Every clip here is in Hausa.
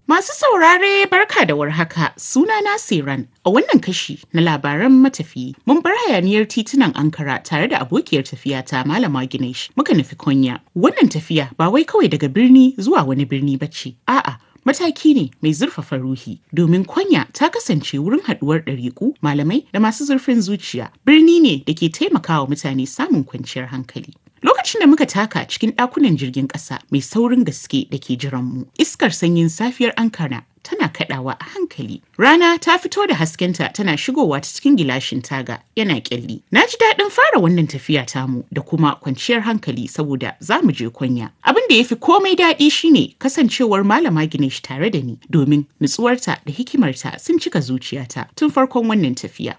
Masu saurare barka da warhaka sunana Siran a wannan kashi na labaran matafiyi mun bar hayaniyar titunan Ankara tare da abokiyar tafiya ta Malama Ginesh muka nufi Konya. Wannan tafiya ba wai kawai daga birni zuwa wani birni bace a'a mataki ne mai zurfafa ruhi domin Konya ta kasance wurin haduwar ɗariƙu malamai da masu zurfin zuciya birni ne da ke taimakawa mutane samun kwanciyar hankali. Lokacin da muka taka cikin ɗakunan jirgin ƙasa mai saurin gaske da ke jiranmu, iskar sanyin safiyar Ankara tana kaɗawa a hankali. Rana ta fito da haskenta tana shigowa ta cikin gilashin taga yana ƙyalli. Na ji daɗin fara wannan tafiya tamu da kuma kwanciyar hankali saboda za mu je kwanya. Abin da ya fi komai daɗi shine kasancewar malama Ginesh tare da ni domin nutsuwarta da hikimarta sun cika zuciyata tun farkon wannan tafiya.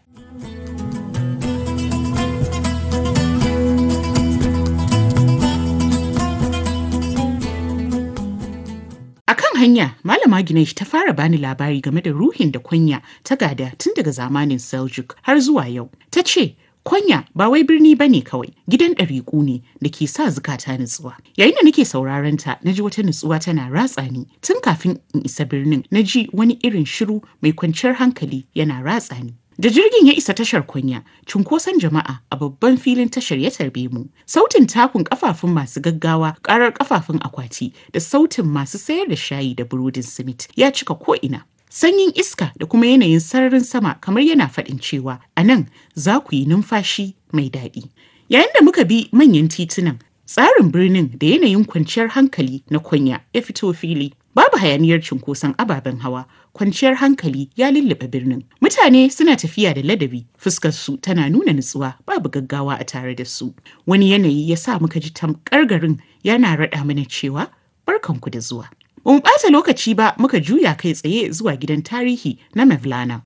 A kan hanya, Malama Ginesh ta fara bani labari game da ruhin da Konya ta gada tun daga zamanin Seljuk har zuwa yau. Ta ce, Konya ba wai birni ba ne kawai, gidan ɗariƙu ne da ke sa zukata nutsuwa. Yayin da nake sauraron ta, na ji wata nutsuwa tana ratsa ni. Tun kafin in isa birnin, na ji wani irin shiru mai kwanciyar hankali yana ratsa ni. Da jirgin ya isa tashar kunya, cunkoson jama'a a babban filin tashar ya tarbe mu. Sautin takun kafafun masu gaggawa, karar kafafun akwati da sautin masu sayar da shayi da burodin simit ya cika ko'ina. Sanyin iska da kuma yanayin sararin sama kamar yana faɗin cewa a nan za ku yi numfashi mai daɗi. Yayin da muka bi manyan titunan, tsarin birnin da yanayin kwanciyar hankali na kunya ya fito fili. Babu hayaniyar cunkoson ababen hawa, kwanciyar hankali ya lullube birnin. Mutane suna tafiya da ladabi, fuskarsu tana nuna nutsuwa babu gaggawa a tare da su. Wani yanayi ya sa muka ji tamkar garin yana raɗa mana cewa barkanku da zuwa. Ba mu ɓata lokaci ba muka juya kai tsaye zuwa gidan tarihi na Mevlana.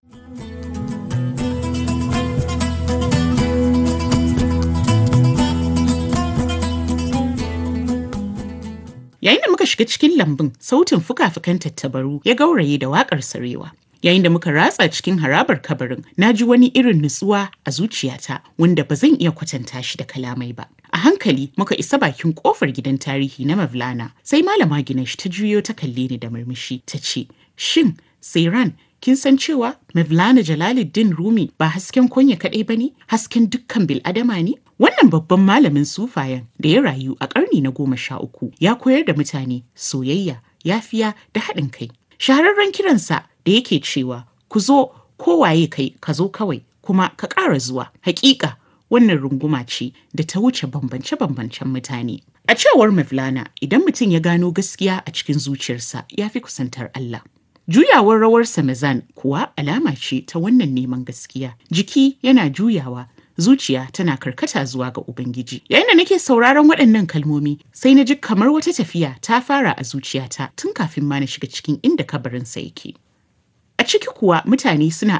Yayin da muka shiga cikin lambun, sautin fuka-fukan tattabaru ya gauraye da waƙar sarewa. Yayin da muka ratsa cikin harabar kabarin, na ji wani irin nutsuwa a zuciyata wanda ba zan iya kwatanta shi da kalamai ba. A hankali muka isa bakin kofar gidan tarihi na Mavlana, sai malama Ginesh ta juyo ta kalle ni da murmushi ta ce, "Shin, Sairan, kin san cewa Mevlana Jalaluddin Rumi ba hasken konya kaɗai ba ne, hasken dukkan bil'adama ne? Wannan babban malamin sufayen da ya rayu a ƙarni na goma sha uku ya koyar da mutane soyayya, yafiya da haɗin kai. Shahararren kiransa da yake cewa ku zo kowaye kai ka zo kawai kuma ka ƙara zuwa. Hakika wannan runguma ce da ta wuce bambance-bambancen mutane. A cewar Mevlana idan mutum ya gano gaskiya a cikin zuciyarsa ya fi kusantar Allah. Juyawar rawar Samazan kuwa alama ce ta wannan neman gaskiya. Jiki yana juyawa, zuciya tana karkata zuwa ga Ubangiji. Yayin da nake sauraron waɗannan kalmomi, sai na ji kamar wata tafiya ta fara a zuciyata tun kafin ma na shiga cikin inda kabarinsa yake. A ciki kuwa mutane suna